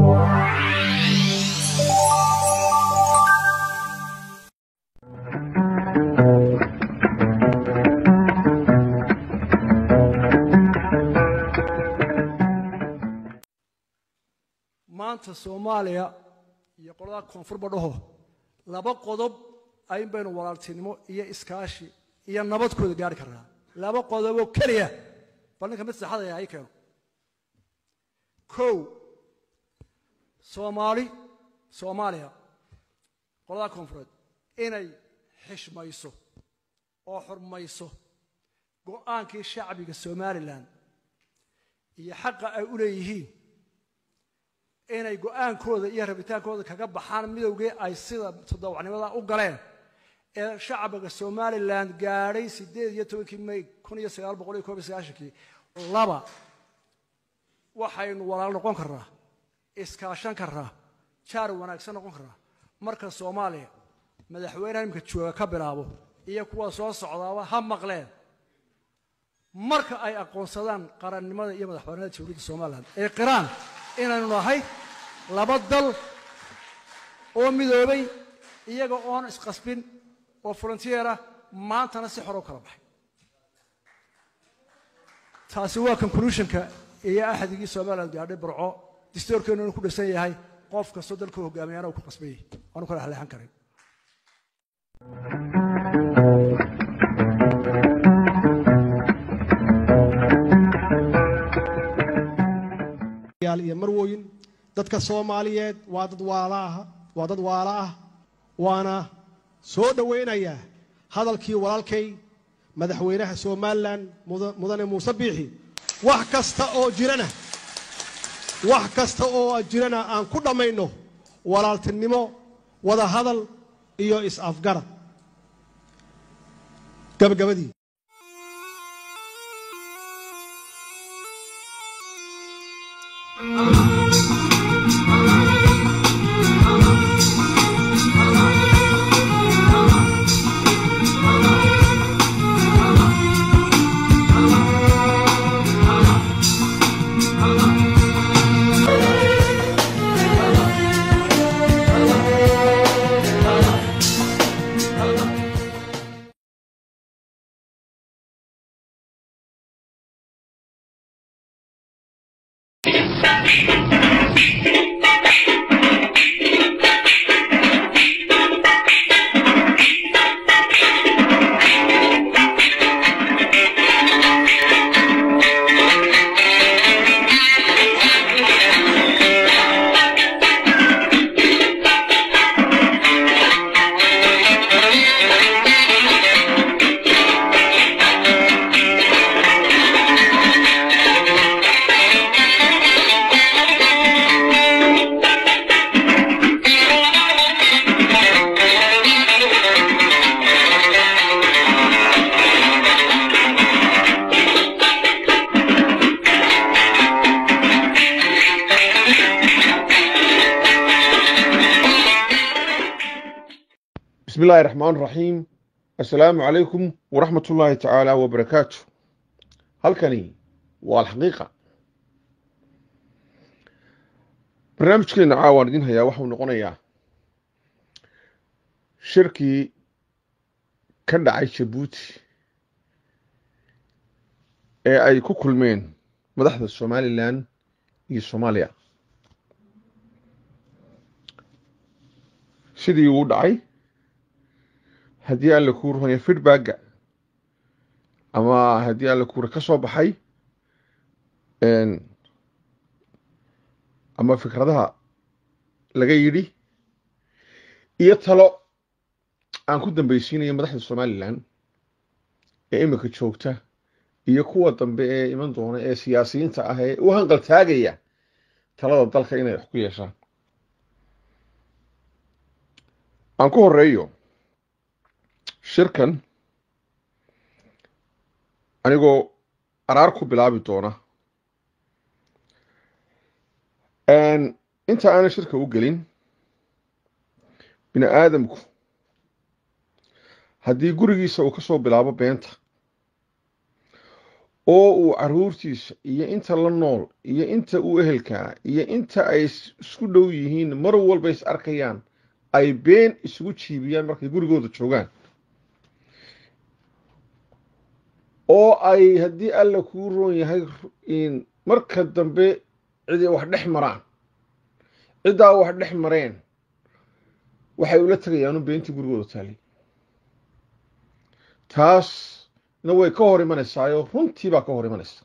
maanta soomaaliya iyo qolada koonfurba dhaho laba qodob ayn baynu walaaltinimo iyo iskaashi iyo nabadkooda gaari karnaa laba qodoboo keliya bal ninka mid saxadaya hay keeno kow soomaali soomaaliya qolada koonfureed inay xishmayso oo xurmayso go'aankii shacbiga somalilan iyo xaqa ay u leeyihiin inay go'aankooda iyo rabitaankooda kaga baxaan midowgii ay sida todobacnimada u galeen ee shacbiga somalilan gaadhay siddeed iyo tobankii may kun iyo sagaal boqol iyo koob iyo sagaashankii laba waxaynu walaal noqon karnaa iskaashan karnaa jaar wanaagsan noqon karnaa marka soomaaliya madaxweynaha imika jooga ka bilaabo iyo kuwa soo socdaaba ha maqleen marka ay aqoonsadaan qarannimada iyo madaxweynada dowladda somalilan ee qiraan inaynu nahay laba dal oo midoobay iyaga oon isqasbin oo volunteera maantana si xor u kala baxay taasi waa conclusionka iyo axdigii somalilan gaadhay burco distoorkeenu inuu ku dhisan yahay qof kastoo dalka hogaamiyana uu ku qasbayay aanu kala haleexan karin iyo marwooyin dadka soomaaliyeed waa dad waalaah waa dad waala ah waana soo dhowaynayaa hadalkii walaalkay madaxweynaha somalilan mudane muuse biixi wax kasta oo jirana wax kasta oo jirana aan ku dhammayno walaaltinimo wada hadal iyo is-afgarad gabagabadii بسم الله الرحمن الرحيم السلام عليكم ورحمة الله تعالى وبركاته halkani waa alxaqiiqa barnaamijkeena caawaan idin hayaa waxau noqonayaa shirkii ka dhacay jabuuti ee ay ku kulmeen madaxda somalilan iyo soomaaliya sidii uu dhacay haddii aan la kuu ruhanya feedbacka ama haddii aan la kuura ka soo baxay ama fikradaha laga yidhi iyo talo aan ku dambeysiinayo madaxda somalilan ee imika joogta iyo kuwa dambe ee iman doona ee siyaasiyiinta ah ee u hanqal taagaya talada dalka inay wax ku yeeshaan aan ku horeeyo shirkan anigoo araar ku bilaabi doona inta aanan shirka u gelin bini aadamku haddii gurigiisa uu ka soo bilaabo beenta oo uu caruurtiisa iyo inta la nool iyo inta uu ehelkaa iyo inta ay isku dhow yihiin mar walba is arkayaan ay been isugu jiibiyaan markay gurigooda joogaan oo ay haddii alla kuu roon yahay marka dambe cidi wax dhex maraan ciddaa wax dhex mareen waxay ula tegayaanu beentii gurigooda taalay taasna way ka hor imanaysaayoo runtii baa ka hor imanaysa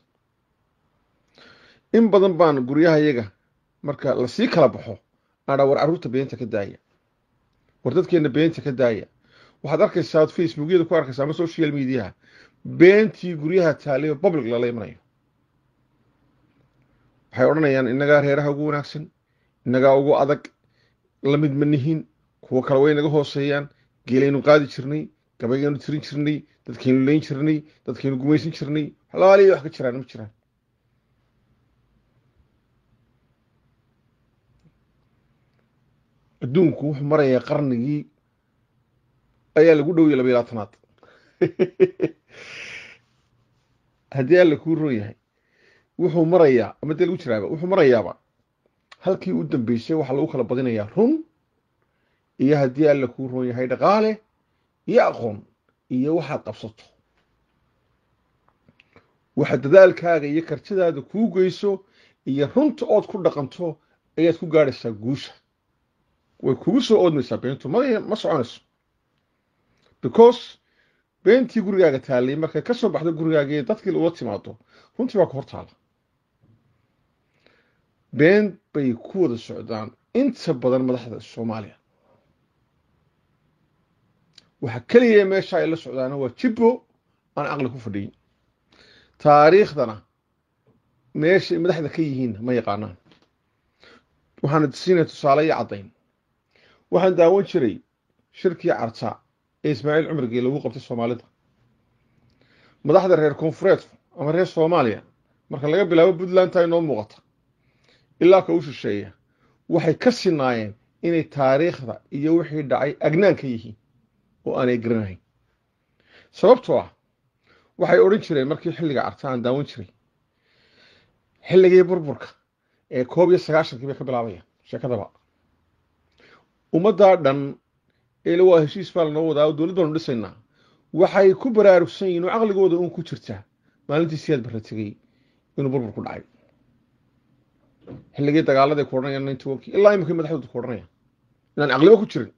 in badan baan guryahayaga marka lasii kala baxo adhaa war carruurta beenta ka daaya war dadkeenna beenta ka daaya waxaad arkaysaa ad facebookyada ku arkaysaa ama social mediaha beentii guryaha taalay oo public lala imanayo waxay odhanayaan innagaa reeraha ugu wanaagsan innagaa ugu adag la mid ma nihin kuwo kale way naga hooseeyaan geelaynu qaadi jirnay gabayaynu tirin jirnay dadkaynu leyn jirnay dadkaynu gumaysan jirnay xalaaliya wax ka jiraan ma jiraan adduunku wuxuu marayaa qarnigii ayaa lagu dhowya laba iyo labaatanaad haddii alla kuu roon yahay wuxuu marayaa ama dee lagu jiraaba wuxuu marayaaba halkii u dambeysay waxaa lagu kala badinayaa run iyo haddii alla kuu roon yahay dhaqaale iyo aqoon iyo waxaad qabsato waxa dadaalkaaga iyo kartidaada kuu geyso iyo runta ood ku dhaqanto ayaad ku gaadhaysaa guusha way kugu soo oodmaysaa beentu ma soconayso because beentii gurigaaga taallay markay ka soo baxdo gurigaagii dadkii ula timaado runtii baa ka hor taala been bay ku wada socdaan inta badan madaxda soomaaliya waxa keliya meesha ay la socdaana waa jibbo aan caqli ku fadhiyin taariikhdana meeshay madaxda ka yihiin ma yaqaanaan waxaana siinaya tusaale iyo caddayn waxaan daawan jiray shirkii carta ee ismaaciil cumrigii lagu qabtay soomaalida madaxda reer koonfureedku ama reer soomaaliya marka laga bilaabo puntlandta inoo muuqata ilaa ka u shisheeya waxay ka sinaayeen inay taariikhda iyo wixii dhacay agnaan ka yihiin oo aanay garanahayn sababtoo ah waxay odhan jireen markii xilliga carta aan daawan jiray xilligii burburka ee koob iyo sagaashankii bay ka bilaabayaan sheekadaba ummaddaa dhan eele waa heshiis baa lanoo wadaa oo dowlad baanu dhisaynaa waxay ku baraarugsan yihin oo caqligooda uun ku jirtaa maalintii siyaad barra tegey inuu burbur ku dhacay xilligii dagaaladay ku odhanayaan ninety onkii ilaa iminkii madaxdooda ku odhanayaan inaan caqliba ku jirin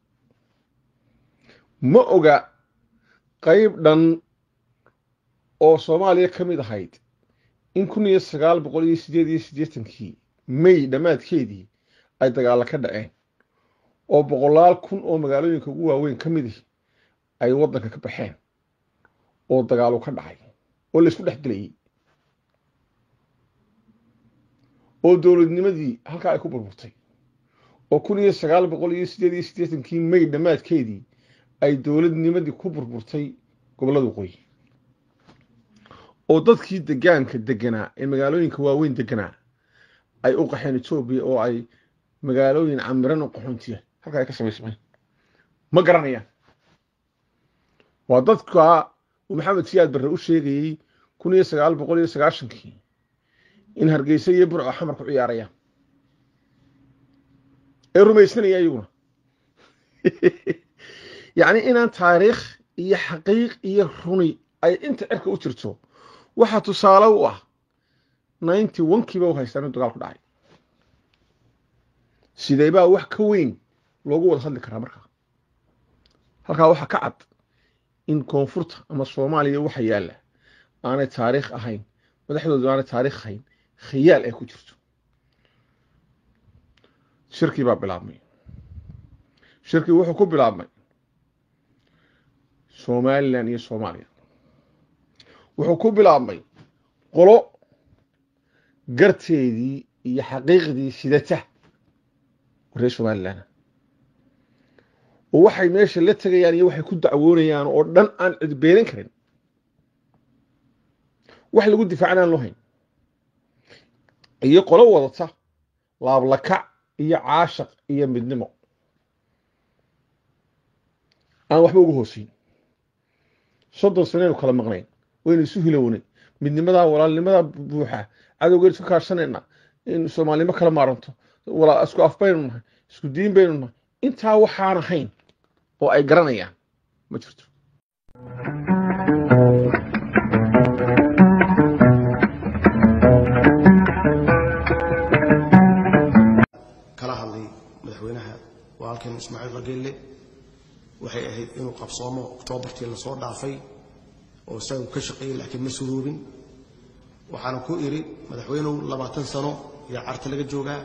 ma oga qayb dhan oo soomaaliya ka mid ahayd in kun iyo sagaal boqol iyo siddeed iyo siddeetankii may dhammaadkeedii ay dagaalla ka dhaceen oo boqolaal kun oo magaalooyinka ugu waaweyn ka midi ay waddanka ka baxeen oo dagaalu ka dhacay oo laysku dhex dilayey oo dowladnimadii halkaa ay ku burburtay oo kun iyo sagaal boqol iyo siddeed iyo siddeetankii may dhammaadkeedii ay dowladnimadii ku burburtay gobollada waqooyi oo dadkii degaanka deganaa ee magaalooyinka waaweyn deganaa ay u qaxeen etoobiya oo ay magaalooyin camiran oo qaxoontiya halka ay ka samaysmeen ma garanayaan waa dadka uu maxamed siyaad barre u sheegayey kun iyo sagaal boqol iyo sagaashankii in hargeysa iyo burco xamar ku ciyaarayaan ee rumaysanaya iyaguna yacni inaan taariikh iyo xaqiiq iyo runi ay inta cirka u jirto waxaa tusaale u ah ninety onkiiba u haystaan in dagaal ku dhacay sidee baa wax ka weyn loogu wada hadli karaa markaa halkaa waxaa ka cad in koonfurta ama soomaaliya waxa yaalla aanay taariikh ahayn madaxdoodu aanay taariikh ahayn khiyaal ay ku jirto shirkii baa bilaabmay shirkii wuxuu ku bilaabmay somalilan iyo soomaaliya wuxuu ku bilaabmay qolo garteedii iyo xaqiiqdii sidata reer somalilan oo waxay meesha la tegayaan iyo waxay ku dacwoonayaan oo dhan aan cid beenin karin wax lagu difaacna aan loo hayn iyo qolo wadata laablakac iyo caashaq iyo midnimo aan waxba uga hooseyn soddon sanaynu kala maqnayn waynu isu hilownay midnimadaa walaalnimadaa buuxa cadowgeed iska kaashanayna in soomaalinimo kala maaranto walaa isku af baynu nahay isku diin baynu nahay intaa waxaan ahayn oo ay garanayaan ma jirto kala hadlay madaxweynaha walaalkeen ismaaciil rageelle waxay ahayd inuu qabsoomo oktoobartii lasoo dhaafay oo isaga ka shaqeeyey laakiin ma suroobin waxaana ku idhi madaxweynuhu labaatan sano ayaa carta laga joogaa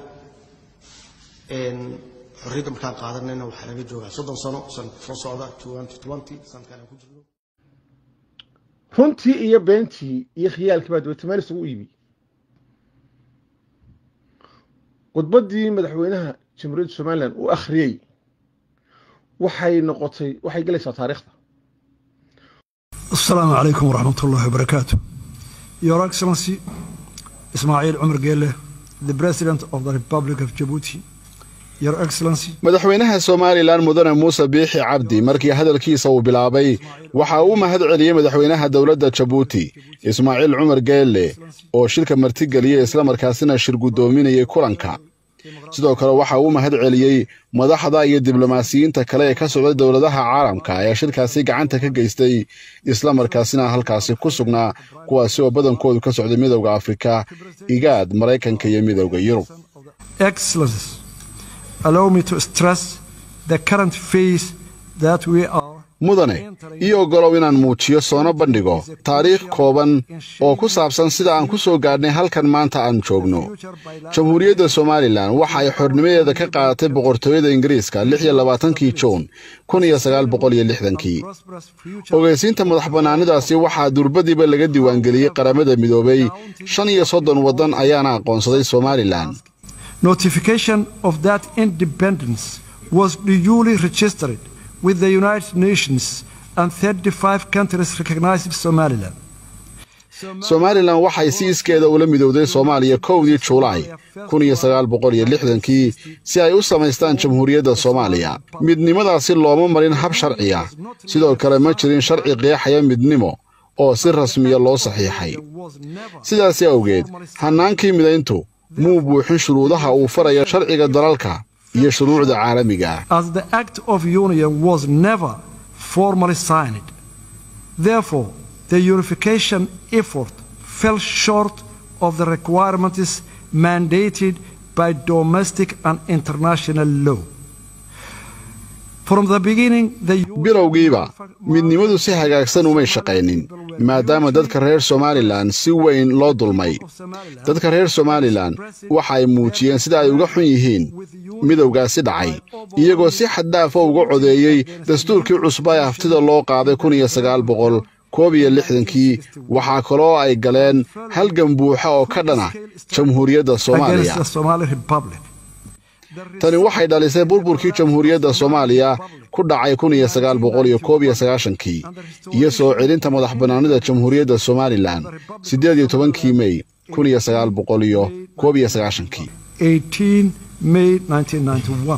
xorriyadda markaan qaadanayna waxaa laga joogaa soddon sano sanadka soo socda sanadkan aan ku jirno runtii iyo beentii iyo khiyaalkii baa dabeetamaal isugu iibi khudbaddii madaxweynaha jamhuuriyadda somalilan uu akhriyey waxay noqotay waxay gelaysaa taariikhda السلام عليكم ورحمة الله وبركاته Your Excellency Ismail Umar Gele the President of the Republic of Djibouti Your Excellency madaxweynaha somalilan mudane muuse biixi cabdi markii hadalkiisa uu bilaabay waxa uu mahad celiyey madaxweynaha dowladda jabuuti ismaaciil cumar geelle oo shirka martigeliyey islamarkaasina shir guddoominayay kulanka sidoo kale waxa uu mahad celiyey madaxda iyo diblomaasiyiinta kale ee ka socda dowladaha caalamka ee shirkaasi gacanta ka geystay islamarkaasina halkaasi ku sugnaa kuwaasi oo badankoodu ka socday midowda afrika igaad maraykanka iyo midowda yurub Excellencies allow me to stress the current phase that we are mudane iyo ogolow inaan muujiyo soona bandhigo taariikh kooban oo ku saabsan sida aan ku soo gaadhnay halkan maanta aan joogno jamhuuriyadda somalilan waxa ay xornimadeeda ka qaadatay boqortooyada ingiriiska lix iyo labaatankii juun kun iyo sagaal boqol iyo lixdankii prosperous future ogeysiinta madax bannaanidaasi waxaa durbadiiba laga diiwaangeliyey qaramada midoobay shan iyo soddon waddan ayaana aqoonsaday somalilan notification of that independence was duly registered with the United Nations and 35 countries recognized Somaliland. somalilan waxay si iskeeda ula midowday soomaaliya kowdii juulaay kun iyo sagaal boqol iyo lixdankii si ay u samaystaan jamhuuriyadda soomaaliya midnimadaasi looma marin hab sharciya sidoo kale ma jirin sharci qeexaya midnimo oo si rasmiya loo saxiixay sidaasi awgeed hannaankii midayntu muu buuxin shuruudaha uu faraya sharciga dalalka iyo shuruucda caalamiga ah As the Act of Union was never formally signed, therefore, the unification effort fell short of the requirements mandated by domestic and international law. From the beginning, the bilowgiiba midnimadu si hagaagsan umay shaqaynin maadaama dadka reer somalilan si weyn loo dulmay dadka reer somalilan waxa ay muujiyeen sida ay uga xun yihiin midowgaasi dhacay iyagoo si xaddaafa uga codeeyey dastuurkii cusba ee haftida loo qaaday kun iyo sagaal boqol koob iyo lixdankii waxaa kaloo ay galeen halgan buuxa oo ka dhana jamhuuriyadda against soomaaliya the Somali Republic. tani waxay dhalisay burburkii jamhuuriyadda soomaaliya ku dhacay kun iyo sagaal boqol iyo koob iyo sagaashankii iyo soo celinta madax bannaanida jamhuuriyadda somalilan siddeed iyo tobankii mey kun iyo sagaal boqol iyo koob iyo sagaashankii 18 May 1991.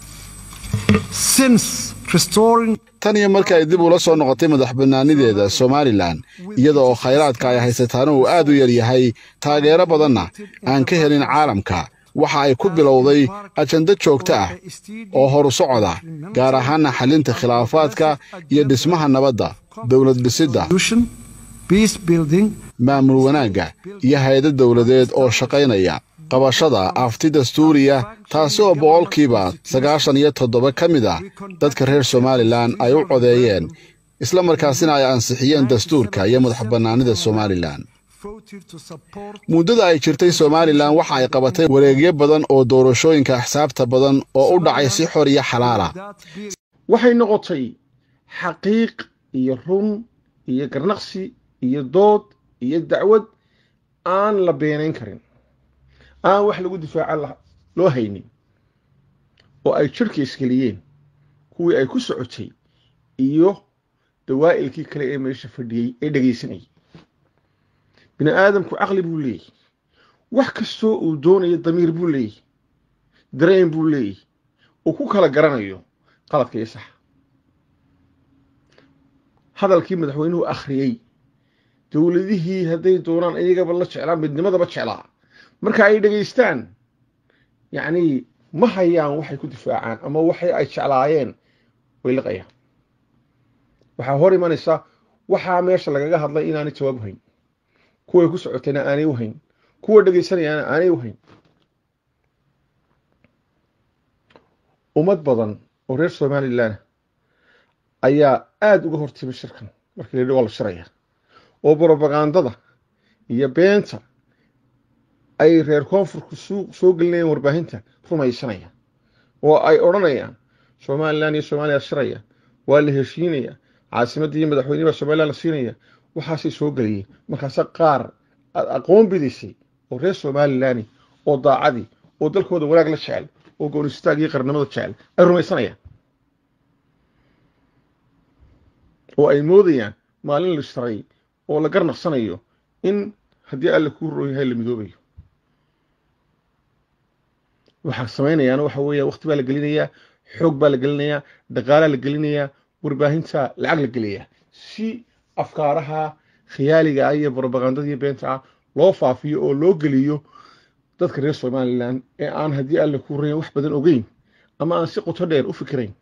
Since restoring tan iyo markii ay dib ula soo noqotay madax bannaanideeda somalilan iyada oo khayraadka ay haysataana uu aad u yar yahay taageero badanna aan ka helin caalamka waxa ay ku bilowday ajando joogto ah oo horu socoda gaar ahaana xallinta khilaafaadka iyo dhismaha nabadda dowlad dhisidda solution, peace building, maamul wanaagga iyo hay-ado dowladeed oo shaqaynaya qabashada afti dastuuriya taasi oo boqolkiiba sagaashan iyo toddoba ka mid ah dadka reer somalilan ay u codeeyeen isla markaasina ay ansixiyeen dastuurka iyo madax bannaanida somalilan voted to support muddada ay jirtay somalilan waxa ay qabatay wareegyo badan oo doorashooyinka axsaabta badan oo u dhacay si xor iyo xalaala that bill. waxay noqotay xaqiiq iyo run iyo garnaqsi iyo dood iyo dacwad aan la beenayn karin aan wax lagu difaaca la- loo haynin oo ay jirhka isgeliyeen kuwii ay ku socotay iyo dawaa'ilkii kale ee meesha fadhiyey ee dhegaysanayay bini aadamku caqli buu leeyahy wax kastoo uu doonayo damiir buu leeyahy dareen buu leeyahy uu ku kala garanayo qaladka iyo saxa hadalkii madaxweynuhu akhriyey dowladihii hadday doonaan iyagaba la jeclaan midnimadaba jeclaa marka ay dhegaystaan yacni ma hayaan waxay ku difaacaan ama waxay ay jeclaayeen way liqayaan waxaa hor imanaysa waxaa meesha lagaga hadlay inaanay jawaab hayn kuway ku socotayna aanay u hayn kuwa dhegaysanayaana aanay u hayn ummad badan oo reer somalilan ayaa aada uga hortimay shirkan markii la yidhi waa la shiraya oo brobagandada iyo beenta ay reer koonfurku soo gelinayaan warbaahinta rumaysanaya oo ay odhanayaan somalilan iyo soomaaliya shiraya waa la heshiinaya caasimadda iyo madaxweyne baa somalilan la siinaya waxaasay soo geliyeen markaase qaar aad aqoon bidaysay oo reer somalilani oo daacadii oo dalkooda wanaag la jecel oo goonistaag iyo qarnimada jecel ay rumaysanayaan oo ay moodayaan maalin la sharay oo la garnaqsanayo in haddii alla kuu roo yahay la midoobayo waxaa samaynayaana waxa weeya waqti baa la gelinayaa xoog baa la gelinayaa dhaqaalaa la gelinayaa warbaahinta lacag la geliyaa si afkaaraha khiyaaliga ah iyo brobagandada iyo beenta ah loo faafiyo oo loo geliyo dadka reer somalilan ee aan haddii alla kuu rayan wax badan ogeyn ama aan si qoto dheer u fikirayn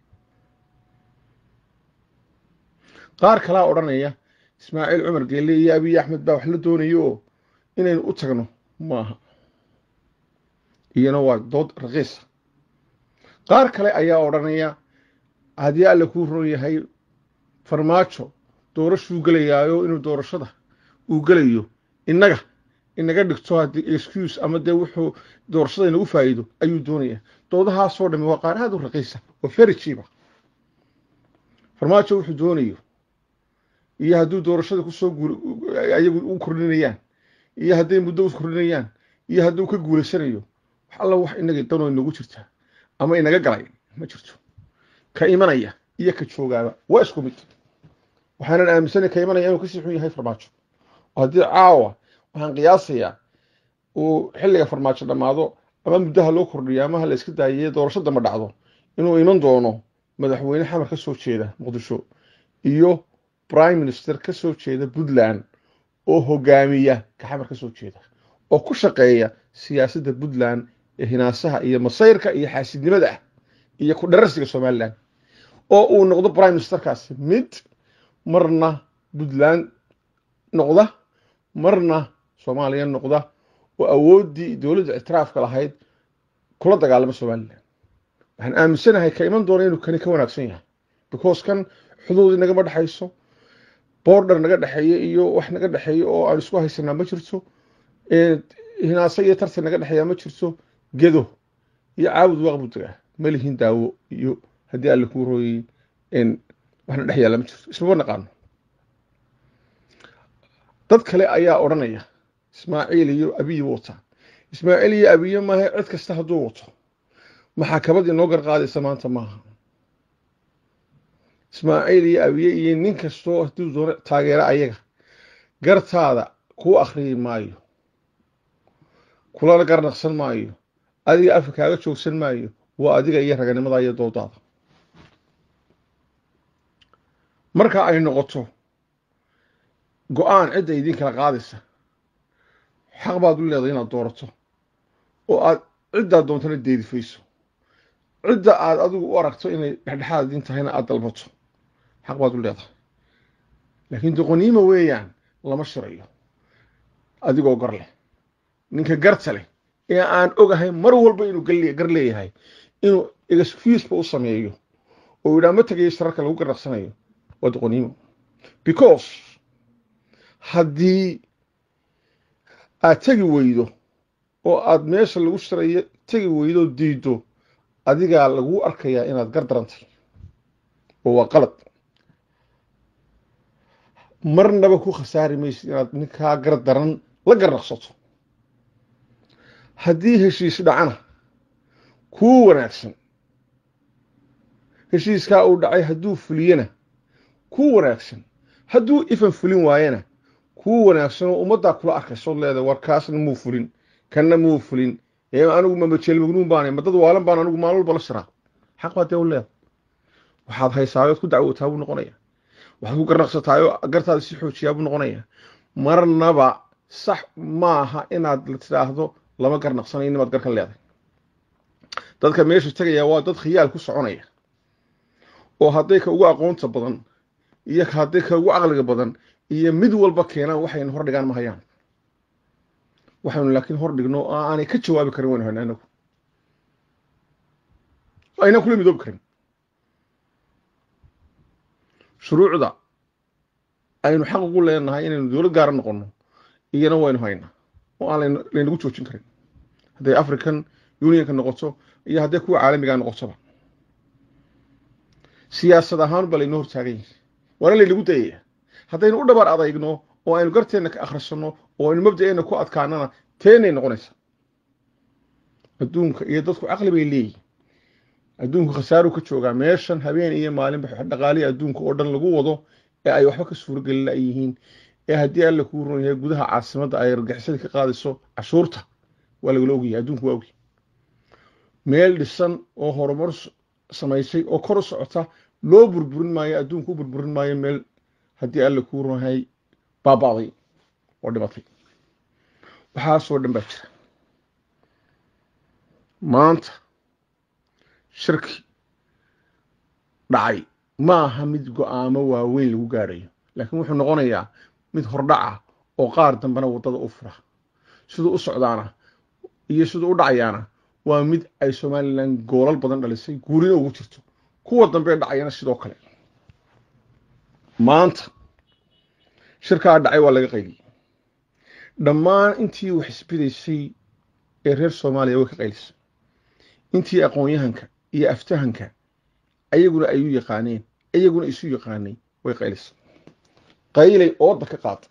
qaar kalaa odhanaya ismaaciil cumar geelle iyo abiy axmed baa wax la doonayo oo inaynu u tagno maaha iyana waa dood raqiisa qaar kale ayaa odhanaya haddii alla kuu roon yahay farmaajo doorashuu gelayaayo inuu doorashada uu gelayo innaga inaga dhigto haddii excuse ama dee wuxuu doorashada inagu faa'iido ayuu doonaya doodahaasoo dhami waa qaar aada u raqiisa oo very cheaper farmaajo wuxuu doonayo iyo hadduu doorashada kusoo guul ayagu u kordhinayaan iyo hadday muddo u kordhinayaan iyo hadduu ka guulaysanayo wax alla wax inaga danoo inagu jirtaa ama inaga galay ma jirto ka imanaya iyo ka joogaaba waa isku mid waxaanan aaminsanay ka imanaya inuu kasii xun yahay farmaajo oo haddii caawa waxaan qiyaasayaa uu xilliga farmaajo dhammaado ama muddaha loo kordhiyo ama ha la iska daayay doorasho damba dhacdo inuu iman doono madaxweyne xamar ka soo jeeda muqdisho iyo prime minister ka soo jeeda puntland oo hogaamiya ka xamar ka soo jeeda oo ku shaqeeya siyaasadda puntland ee hinaasaha iyo masayrka iyo xaasidnimada ah iyo ku dhararsiga somalilan oo uu noqdo prime ministerkaasi mid marna puntland noqda marna soomaaliya noqda oo awooddii dowladda ictiraafka lahayd kula dagaalama somalilan waxaan aaminsanahay ka iman doona inuu kani ka wanaagsan yahay because kan xuduudii nagama dhexayso border naga dhexeeya iyo wax naga dhexeeya oo aan isku haysanaa ma jirto hinaase iyo tartan naga dhexeeya ma jirto gedo iyo caawud waaqbudaga ma lihin daawo iyo haddii alle kuu rooyey waxna dhex yaalla ma jirto ismama naqaano dad kale ayaa odhanaya ismaaciil iyo abiyi wata ismaaciil iyo abiye maaha cid kasta hadduu wato maxaakabad inoo garqaadaysa maanta maaha ismaaciil iyo abiye iyo nin kastoo hadduu doono taageera ayaga gartaada kuu akhriyi maayo kulana garnaqsan maayo adiga afka kaaga joogsan maayo waa adiga iyo raganimada iyo doodaada marka ay noqoto go-aan cidda idin kala qaadaysa xaq baad u leedahay inaad doorato oo aad ciddaad doontana deedifayso cidda aad adigu u aragto inay dhexdhexaad idin tahayna aad dalbato xaq baad u leedahay laakiin doqoniima weeyaan lama shirayo adigoo gar leh ninka garta leh ee aan ogahay mar walba inuu gar leeyahay inuu excuseba u sameeyo oo yidhaa ma tegayo shararka lagu garnaqsanayo waa doqoniimo because haddii aad tegi weydo oo aad meesha lagu shirayo tegi weydo diiddo adigaa laguu arkayaa inaad gar darantay oo waa qalad marnaba ku khasaari maysid inaad ninkaa gar daran la garnaqsato haddii heshiis dhacana kuu wanaagsan heshiiskaa uu dhacay hadduu fuliyena kuu wanaagsan hadduu ifan fulin waayena kuu wanaagsan oo ummaddaa kula arkaysood leedahay war kaasna muu fulin kanna muu fulin ee anigu mamajeelmagnuun baana ma dad waalan baan anigu maalin walba la shiraa xaq baa dee u leedahay waxaad haysaayood ku dacwootaa buu noqonaya waxaad ku garnaqsataayoo gartaada si xoojiyaa buu noqonaya marnaba sax maaha inaad la tidhaahdo lama garnaqsanayo inaad gar ka leedahay dadka meesha tegaya waa dad khiyaal ku soconaya oo hadday ka ugu aqoonta badan iyo hadday ka ugu caqliga badan iyo mid walba keenaan waxaynu hor dhigaan ma hayaan waxaynu laakiin hor dhigno oo aanay ka jawaabi karin waynu hayna anagu aynaan kula midoobi karin shuruucda aynu xaq ugu leenahay inaynu dowlad gaara noqonno iyana waynu haynaa oo aan laynagu joojin karin hadday african unionka noqoto iyo hadday kuwa caalamigaa noqotoba siyaasad ahaan ba laynoo hortaagan yahay waana laynagu dayaya haddaynu u dhabar adaygno oo aynu garteenna ka akhrisanno oo aynu mabda'eenna ku adkaanana teenay noqonaysaa adduunka iyo dadku caqli bay leeyihin adduunku khasaaruu ka joogaa meeshan habeen iyo maalinba dhaqaalihi adduunka oo dhan lagu wado ee ay waxba ka suurogeli layihiin ee haddii alla kuu ron yahay gudaha caasimadda ay argixisada ka qaadayso cashuurta waa lagala ogyahay adduunku waa ogy meel dhisan oo horumar samaysay oo kor u socota loo burburin maayo adduunku u burburin maayo meel haddii alla kuu ron yahay baaba'day oo dhimatay waxaasoo dhan baa jira maanta shirki dhacay ma aha mid go-aamo waaweyn lagu gaadhayo laakiin wuxuu noqonayaa mid hordhaca oo qaar dambena waddada u fura siduu u socdaana iyo siduu u dhacayaana waa mid ay somalilan goolal badan dhalisay guurina ugu jirto kuwa dambe dhacayana sidoo kale maanta shirkaa dhacay waa laga qayliyey dhammaan intii wax isbidaysay ee reer soomaaliya way ka qaylisay intii aqoon-yahanka iyo aftahanka ayaguna ay u yaqaaneen iyaguna isu yaqaanay way qaylisay qaylay ooda ka qaada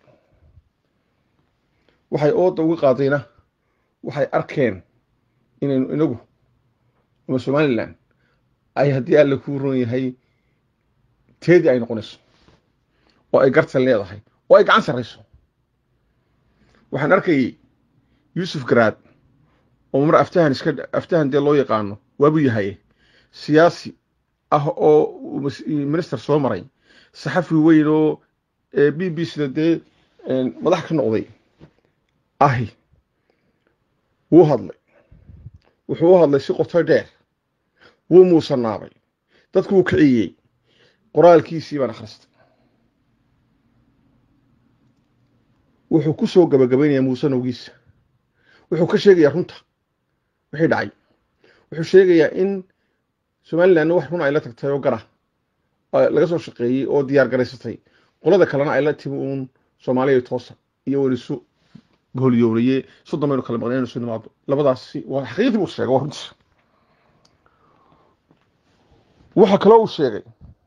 waxay ooda uga qaadayna waxay arkeen inaynu inagu ama somalilan ay haddii alla kuu ron yahay teedii ay noqonayso oo ay gartan leedahay oo ay gacan sarrayso waxaan arkayay yuusuf garaad oo mar aftahan iska aftahan dee loo yaqaano waabuu yahay siyaasi ah oo minister soo maray saxafi weyn oo b b sida dee madax ka noqday ahi wuu hadlay wuxuu u hadlay si qoto dheer wuu muusanaabay dadku wuu kiciyey qoraalkiisii baan akhristay wuxuu ku soo gabagabaynayaa muusanowgiisa wuxuu ka sheegayaa runta wixii dhacay wuxuu sheegayaa in somalilanna wax run ay la tagtay oo gara laga soo shaqeeyey oo diyaar garaysatay qolada kalena ay la timi uun soomaaliya toosa iyo welisu goholyoonayee soddon baynu kala maqnay inaynu soo nimaado labadaasi waa xaqiiqdii buu sheegay waa runtiisa waxaa kaloo uu sheegay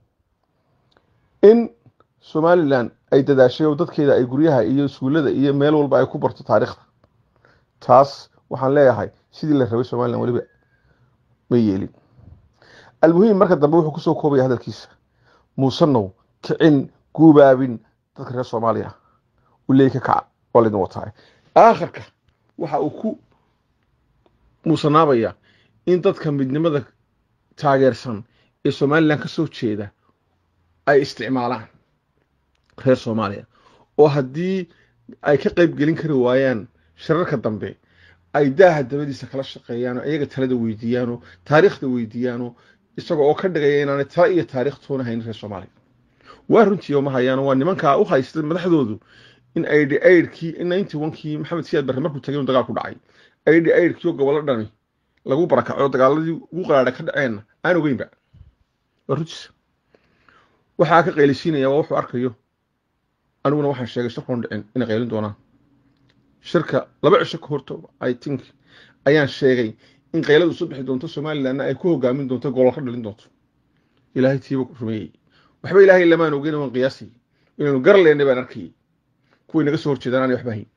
in somalilan ay dadaashay oo dadkeeda ay guryaha iyo iskuullada iyo meel walba ay ku barto taariikhda taas waxaan leeyahay sidii la rabay somalilan weliba ma yeelin almuhiim marka dambe wuxuu kusoo koobaya hadalkiisa muusanow kicin guubaabin dadka reer soomaaliya uleey ka kaca waa laydin wataay aakhirka waxa uu ku muusanaabaya in dadka midnimada taageersan ee somalilan ka soo jeeda ay isticmaalaan reer soomaaliya oo haddii ay ka qayb gelin kari waayaan shirarka dambe ay daaha dabadiisa kala shaqeeyaano iyaga talada weydiiyaano taariikhda weydiiyaano isaga oo ka dhigaya inaanay tala iyo taariikh toona haynin reer soomaaliya waa runtii oo ma hayaano waa nimankaa u haysta madaxdoodu in aidhi aidhkii ninety onkii maxamed siyaad barre markuu tagay inu dagaal ku dhacay aidhi aidhkii oo gobollo dhani lagu barakaco dagaaladii ugu qaraadha ka dhaceenna aan ogeynba waa runtiisa waxaa ka qaylisiinaya waa wuxuu arkayo aniguna waxaan sheegay shirkoon dhicin inay qaylin doonaan shirka laba cisho ka horto i think ayaan sheegay in qayladu soo bixi doonto somalilanna ay ku hogaamin doonto golol ka dhalin doonto ilaahay tiiba rumeeyey waxba ilaahay lamaan ogeyn waan qiyaasay inaynu gar leennay baan arkayay kuway naga soo horjeedaan aanay waxba hayn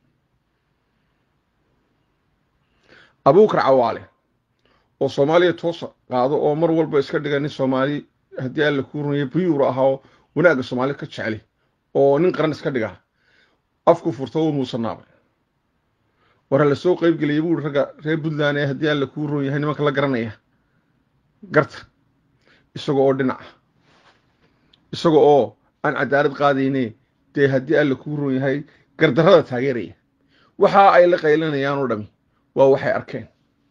abuukar cawaale oo soomaaliya toosa qaado oo mar walba iska dhiga nin soomaali haddii alla kuu runayo biyuur ahaa oo wanaagga soomaali ka jecli oo nin qaran iska dhiga afku furto wuu muusanaabay war la soo qayb geliyay buu ragga reer puntland ee haddii alla kuu ron yahay nimanka la garanaya garta isaga oo dhinaca isaga oo aan cadaalad qaadayne dee haddii alla kuu ron yahay gardarrada taageeraya waxa ay la qaylinayaan oo dhami waa waxay arkeen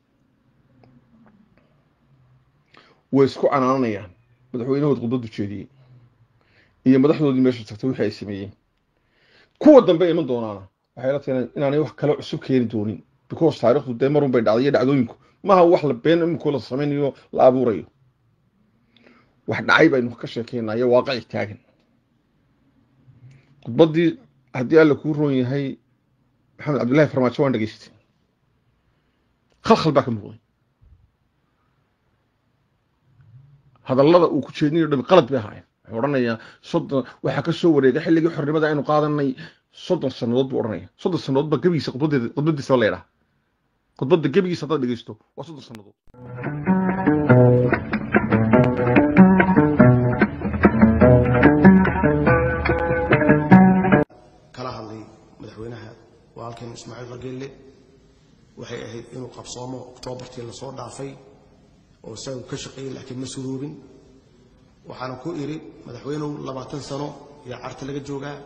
way isku canaananayaan madaxweynahood khudbaddu jeediyey iyo madaxdoodii meesha tagtay wixii ay sameeyeen kuwa dambe iman doonaana waxay la tahay inaanay wax kale cusub keeni doonin because taariikhdu dee marun bay dhacday iyo dhacdooyinku maaha wax la been iminku la samaynayo la abuurayo wax dhacay baynu ka sheekeynayo waaqici taagan khudbaddii haddii alla kuu roon yahay maxamed cabdullahi farmaajo waan dhegaystay khalkhal baa ka muuqday hadallada uu ku jeedinayo dhami qalad bay ahaayeen wuxuu odhanayaa soddon waxaa ka soo wareegay xilligii xornimada aynu qaadanay soddon sannadood buu odhanaya soddon sannadood baa gebigiisa khudbadeeda khudbadiisa la yidhaha khudbadda gebigiisa haddaad dhegeysto waa soddon sannadood kala hadlay madaxweynaha walaalkeen ismaaciil rageelle waxay ahayd inuu qabsoomo oktoobartii lasoo dhaafay oo isagu ka shaqeeyey laakiin ma suruubin waxaana ku idhi madaxweynuhu labaatan sano ayaa carta laga joogaa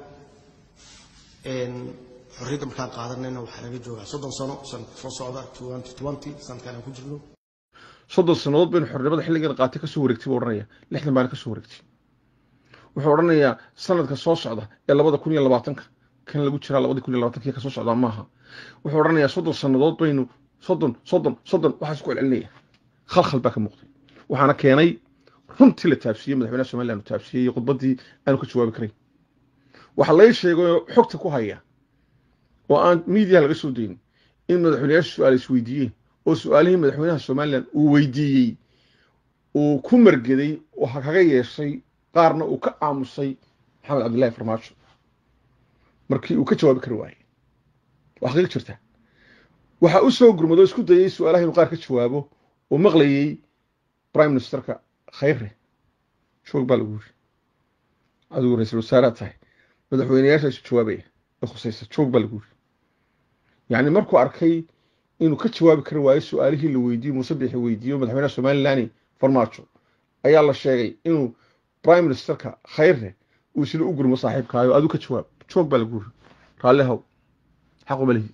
xorriyadda markaan qaadanayna waxaa laga joogaa soddon sano sanadka soo socda sanadkan aan ku jirno soddon sannadood baynu xornimada xilligan qaatay ka soo wareegtay buu odhanaya lixdan baana ka soo wareegtay wuxuu odhanayaa sanadka soo socda ee labada kun iyo labaatanka kan lagu jiraa labada kun iyo labaatanka ka soo socdaa maaha wuxuu odhanayaa soddon sannadood baynu soddon soddon soddon waxaa isku celcelinaya khalkhal baa ka muuqday waxaana keenay runtii la taabsiiyey madaxweynaha somaliland uu taabsiiyey iyo khudbaddii aanu ka jawaabi karayn waxaa lay sheegay xogta ku haya oo aan miidiyaha laga soo dayin in madaxweynayaasha su-aal isweydiiyeen oo su-aalihii madaxweynaha somaliland uu weydiiyey uu ku margeday oo kaga yeeshay qaarna uu ka aamusay maxamed cabdillahi farmaajo markii uu ka jawaabi kari waayey waa xaqiiq jirta waxaa u soo gurmado isku dayey su-aalaha inuu qaar ka jawaabo oo maqlayey prime ministerka khayre joog baa lagu yiri adigu ra-iisul wasaaraad tahay madaxweyneyaasha isu jawaabaya ee khusaysa joog baa lagu yiri yacni markuu arkay inuu ka jawaabi kari waayo su-aalihii la weydiiyo muuse bixi weydiiyo madaxweynaha somaliland farmaajo ayaa la sheegay inuu prime ministerka khayre uu isla u gurmo saaxiibkaayo adigu ka jawaab joog baa lagu yiri raalli haw xaquma lihi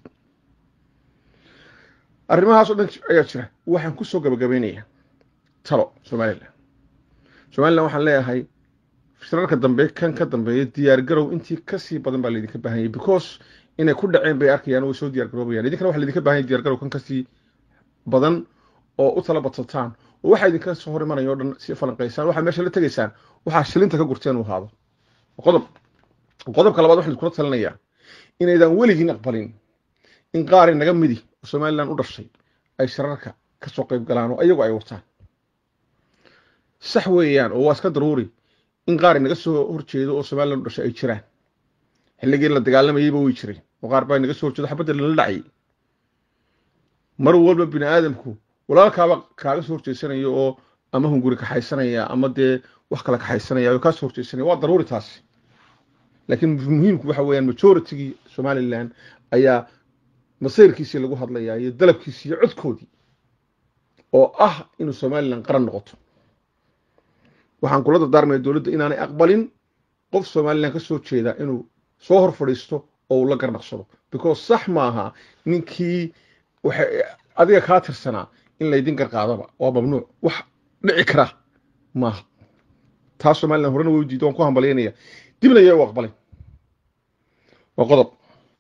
arrimahaas oo dhan ayaa jira waxaan ku soo gabagabeynayaa talo somalilan somalilan waxaan leeyahay shirarka dambe kan ka dambeeya diyaargarow intii kasii badan baa laydinka baahan yahay because inay ku dhaceen bay arkayaan way soo diyaargaroobayaan idinkana waxa laydinka baahan yahay diyaargarow kan kasii badan oo u tala badsataan oo waxaa idinka soo hor imanaya o dhan si falanqaysaan waxaa meesha la tegaysaan waxaa shilinta ka gurteen uu ahaado qodob qodobka labaad waxaan iskula talinayaa inaydan weligiin aqbalin in qaari naga midi oo somalilan u dhashay ay shirarka ka soo qayb galaan oo ayagu ay wataan sax weeyaan oo waa iska daruuri in qaari naga soo horjeedo oo somalilan u dhashay ay jiraan xilligii la dagaalamayeyba way jireen oo qaar baa naga soo horjeedo xabadda lala dhacayay mar walba bini aadamku walaalkaaba kaaga soo horjeesanaya oo ama hunguri kaxaysanaya ama dee wax kale kaxaysanaya oo kaa soo horjeesanaya waa daruuri taasi laakiin muhiimku waxa weeyaan majoritygii somalilan ayaa masayrkiisii lagu hadlayaa iyo dalabkiisii iyo codkoodii oo ah inuu somalilan qaran noqoto waxaan kula dardaarmaya dowladda inaanay aqbalin qof somalilan ka soo jeeda inuu soo hor fadhiisto oo uu la garnaqsado because sax maaha ninkii waxay adiga kaa tirsanaa in laydin garqaadaba waa mamnuuc wax dhici kara maaha taa somalilan horena way diido waan ku hambalyaynaya dibna ayaa u aqbalay waa qodob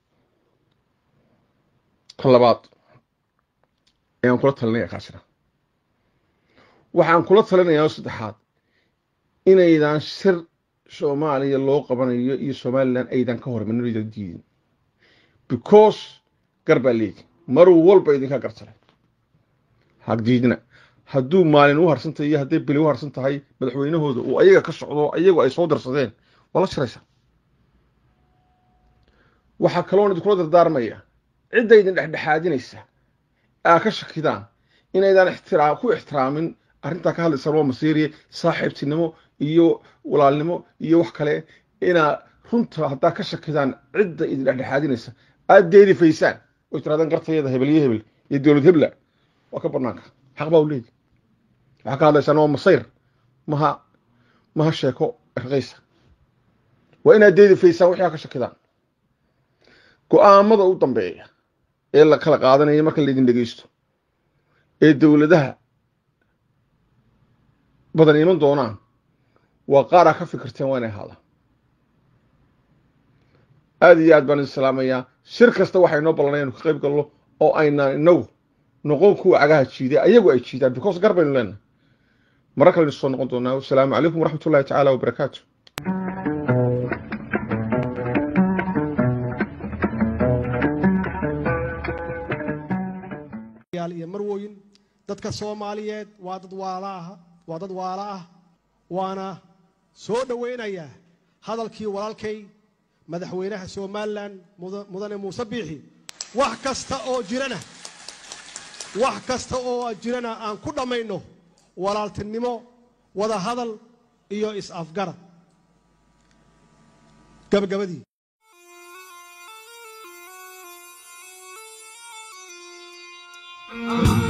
kan labaad ayaan kula talinaya kaasina waxaan kula talinayaa saddexaad inaydan shir soomaaliya loo qabanayo iyo somalilan aydan ka hormarin aydan diidin because gar baa leedi mar walba idinka gartale hagdiidna hadduu maalin u harsan tahay iyo hadday bili u harsan tahay madaxweynahooda uu ayaga ka socdo ayagu ay soo darsadeen waa la shiraysaa waxaa kaloon idinkula dardaarmaya cidda idin dhexdhexaadinaysa aa ka shakidaan inaydan ixtiraa ku ixtiraamin arrintaa ka hadlaysaan waa masiiriye saaxiibtinimo iyo walaalnimo iyo wax kale inaa runta haddaa ka shakidaan cidda idin dhexdhexaadinaysa aad deedifaysaan oy tirahdaan gartayada hebel iyo hebel iyo dowlad hebla waa ka banaanka xaq baa u leedi waxaa ka hadlaysaan waa masayr maha maha sheeko erqaysa waa inaad deedifaysaan wixii aa ka shakidaan go-aamada u dambeeya ee la kala qaadanaya marka laydin dhegeysto ee dowladaha badan iman doonaan waa qaar aa ka fikirteen waa inay ahaadaan aada iyo aad baan idin salaamayaa shir kasta waxaa inoo ballanay inu ka qayb galno oo aynaan inagu noqon kuwa cagaha jiiday ayagu ay jiidaan because gar baynu leenahay mara kalenu soo noqon doonaa wasalaamu calaykum waraxmat ullahi tacaala wabarakaatu yaal iyo marwooyin dadka soomaaliyeed waa dad waala ah waa dad waala ah waana soo dhowaynayaa hadalkii walaalkay madaxweynaha somalilan muda- mudane muuse biixi wax kasta oo jirana wax kasta oo jirana aan ku dhammayno walaaltinimo wada hadal iyo is-afgarad gabagabadii Thank